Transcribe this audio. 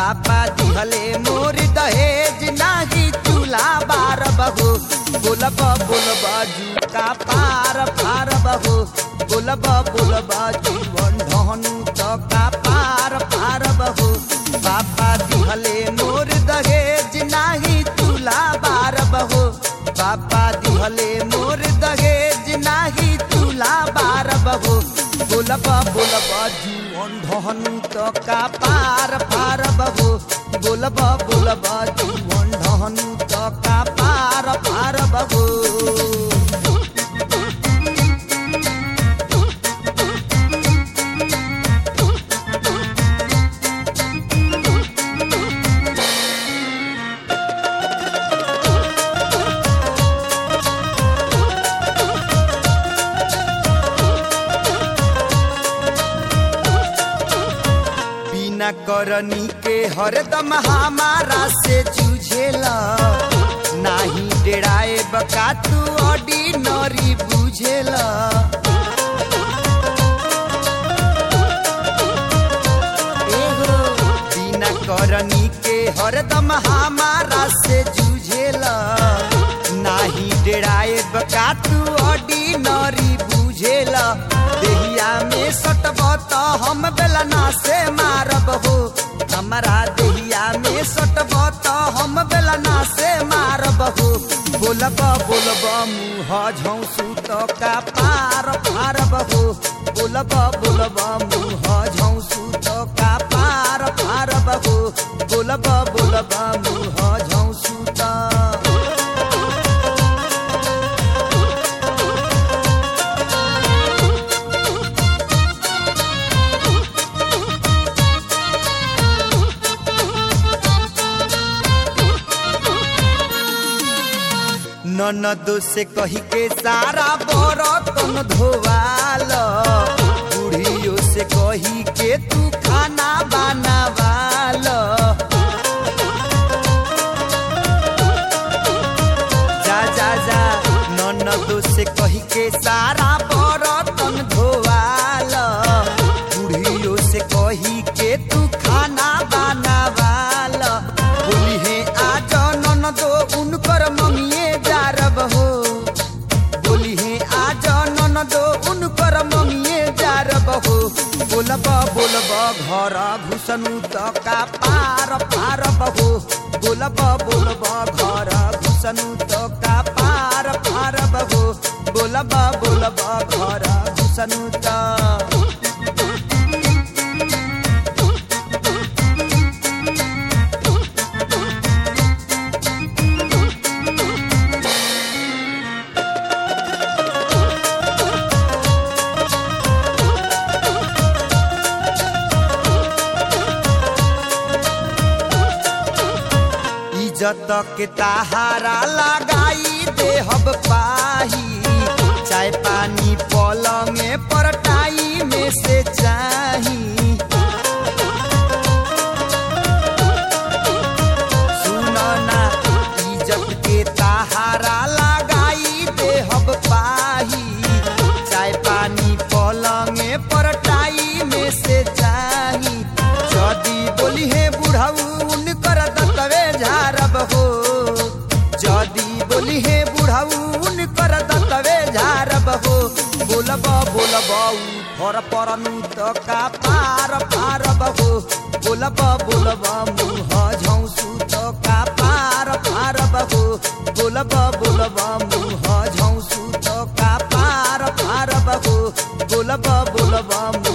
पापा दिहले मोर दहेज नाही चूल्हा बार बहू बोलब बोलब जूता पार पार बहू बोलब बोलब जीवन ढहनु तो का पार पार बहू पापा दिहले मोर दहेज नाही चूल्हा बार बहू पापा दिहले मोर दहेज नाही चूल्हा बार बहू बोलब बोलब जीवन ढहनु तो का पार पार बहू बोलब बोलब जीवन ढहनु तो का पार पार बहू बिना करनी के हरदम हमारा से जूझेला नाही डेराए बका तू ऑर्डिनरी बुझेला एहो, बिना करनी के हरदम हमारा से जूझेला नाही डेराए बका तू ऑर्डिनरी बुझेला देहिया में सटब त हम बेलना से मारब हो हमारा देहिया में सटब त हम बेलना से मारब हो बोलब बोलब मुँह झौसू तो का पार पारब हो बोलब बोलब मुँह झौसू तो का पार पारब हो बोलब बोलब मुँह झौसू तो ननद से कही के सारा बरतन धोवाल बुढ़ियो से कही के तू खाना बनावाल जा जा जा ननद से कही के सारा बरतन धोवाल बुढ़ियो से कही के तू खाना बनावाल बोली है आज ननदो उनकर मम्मिए जारब हो बोली है आज ननदो उनकर मम्मिए जारब हो बोलब बोलब घर घुसनु त का पार पारब हो बोलब बोलब घर घुसनु त का पार पारब हो बोलब बोलब घर घुसनु त इज्जत के ताहारा लगाई देहब पाही चाय पानी पलंग परटाई में से चाही सुनो ना इज्जत के ताहारा लगाई देहब पाही चाय पानी पलंग परटाई में से चाही जदी बोली है बुढ़ऊ उनकर दतवे झारब हो जदी बोली है बुढ़ऊ उनकर दतवे झारब हो बोलब बोलब फर परनु त का पार पारब हो बोलब बोलब मुँह झौसु त का पार पारब हो बोलब बोलब मुँह झौसु त का पार पारब हो बोलब बोलब मुँह